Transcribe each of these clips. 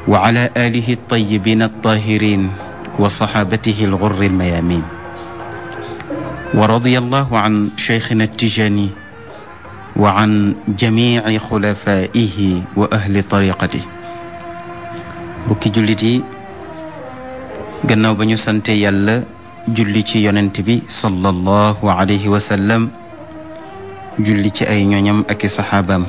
وعلى آله الطيبين الطاهرين وصحابته الغر الميامين ورضي الله عن شيخنا التجاني وعن جميع خلفائه وأهل طريقته bukki jullit yi gannaaw ba ñu sante yàlla julli ci yonent bi sallallahu alayhi wa sallam julli ci ay ñoñam ak i saxaabaam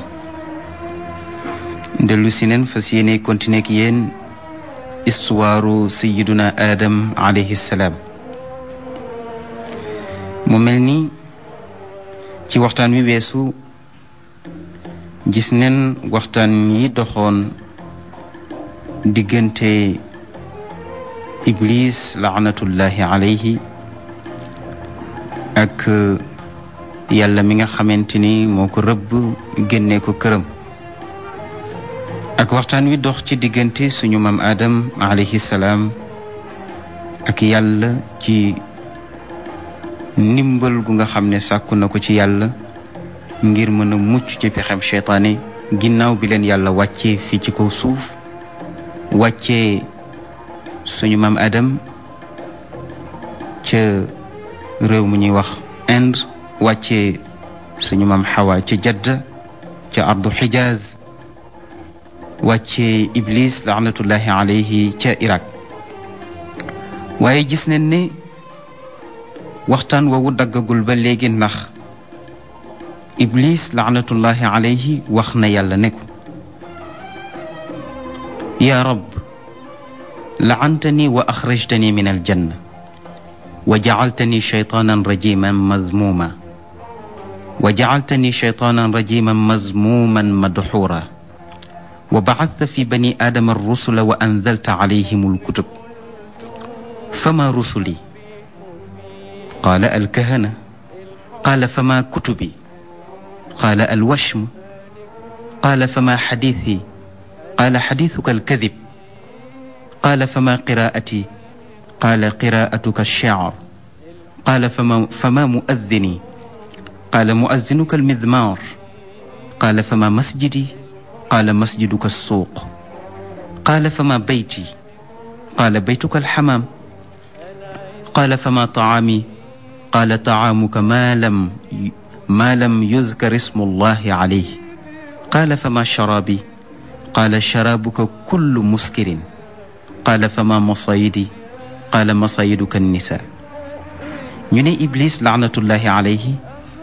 dellu si neen fas yéene continuer ak yéen istuwaaru sayiduna aadam alayhi salaam mu mel ni ci waxtaan wi weesu gis neen waxtaan yi doxoon diggante iblis laanatullahi alayhi ak yàlla mi nga xamante ni moo ko rëbb génnee ko këram ak waxtaan wi dox ci diggante suñu maam Adam alayhi salaam ak yàlla ci ndimbal gu nga xam ne sàkku na ko ci yàlla ngir mën a mucc ci pexem seytaane ginnaaw bi leen yàlla wàccee fii ci kaw suuf wàccee suñu maam Adam ca réew mu ñuy wax Inde wàccee suñu maam Hawa ca Jadda ca ardu Xijaaz wàccee Iblis laanatullahi alayhi ca Irak waaye gis nañ ne waxtaan woowu daggagul ba léegi ndax Iblis laanatullahi alayhi wax na yàlla ne ko yaa rab lacantani wa axrajtani min aljanna wa jacaltani shaytaanan rajiman mazmuuma wa jacaltani shaytaanan rajiman mazmuuman madxuura wa bacadta fi bani aadama arrusula wa anzalta calayhim alkutub fama rusuli qaala alkahana qaala fama kutubi qaala alwashmu qaala fama xadiithi qaala xadiisuka alkadib qaala fama qiraa'ati qaala qiraa'atuka alshicr qaala fama fama muaddini qaala muazzinuka almidmaar qaala fama masjidi qaala masjiduka alsuuq qaala fama bayti qaala baytuka alxamaam qaala fama tacaami qaala tacaamuka maa lam maa lam yuzkar ismu allahi calayh qaala fama sharaabi qaala sharaabuka kullu muskirin qaala fama masayidi qaala masayiduka nnisaa ñu ne Iblis laanatullahi alayhi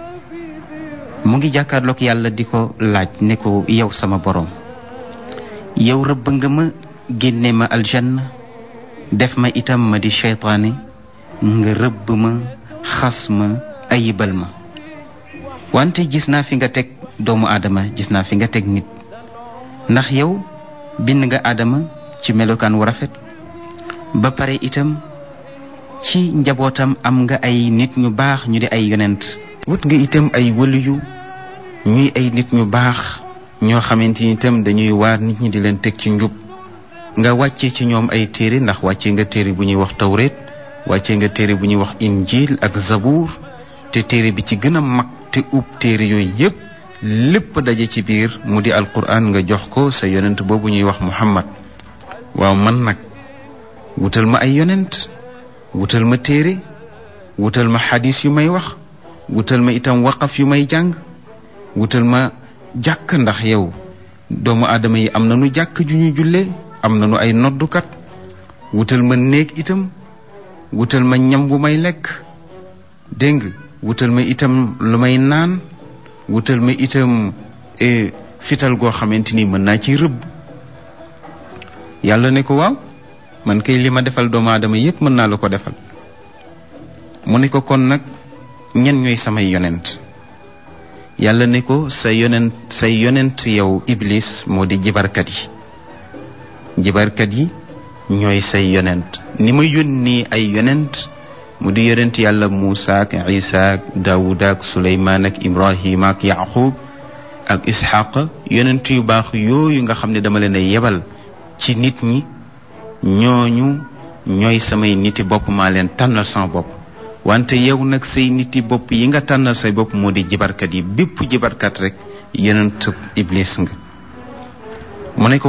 mu ngi jàkkaarloog yàlla di ko laaj ne ko yow sama boroom yow rëbb nga ma génne ma aljanna def ma itam ma di seytaane nga rëbb ma xas ma ayibal ma wante gis naa fi nga teg doomu aadama gis naa fi nga teg nit ndax yow bind nga aadama ci melokaan wu rafet ba pare itam ci njabootam am nga ay nit ñu baax ñu di ay yonent wut nga itam ay wëliyu ñuy ay nit ñu baax ñoo xamante ni itam dañuy waar nit ñi di leen teg ci njub nga wàcce ci ñoom ay téere ndax wàcce nga téere bu ñuy wax tawreet wàcce nga téere bu ñuy wax injil ak zabuur te téere bi ci gën a mag te ub téere yooyu yépp lépp daje ci biir mu di alquran nga jox ko sa yonent boobu ñuy wax muhammad waaw man nag wutal ma ay yonent wutal ma téere wutal ma xadis yu may wax wutal ma itam waqaf yu may jàng wutal ma jàkk ndax yow doomu aadama yi am na nu jàkk ju ñu jullee am na nu ay noddukat wutal ma néeg itam wutal ma ñam bu may lekk dégg nga wutal ma itam lu may naan wutal ma itam fital goo xamante ni mën naa ci rëbb yàlla ne ko waaw man kay li ma defal doomu aadama yépp mën naa la ko defal mu ne ko kon nag ñen ñooy samay yonent yàlla ne ko sa yonent say yonent yow iblis moo di jibarkat yi jibarkat yi ñooy say yonent ni ma yónni ay yonent mu di yonent yàlla Muusa ak Isa ak Daawuda ak Suleymaan ak Ibrahima ak Yaqub ak Isxaq yonent yu baax yooyu nga xam ne dama leen a yebal ci nit ñi ñooñu ñooy samay niti bopp maa leen tànnal sama bopp wante yow nag say niti bopp yi nga tànnal say bopp moo di jibarkat yi bépp jibarkat rek yonent iblis nga mu ne ko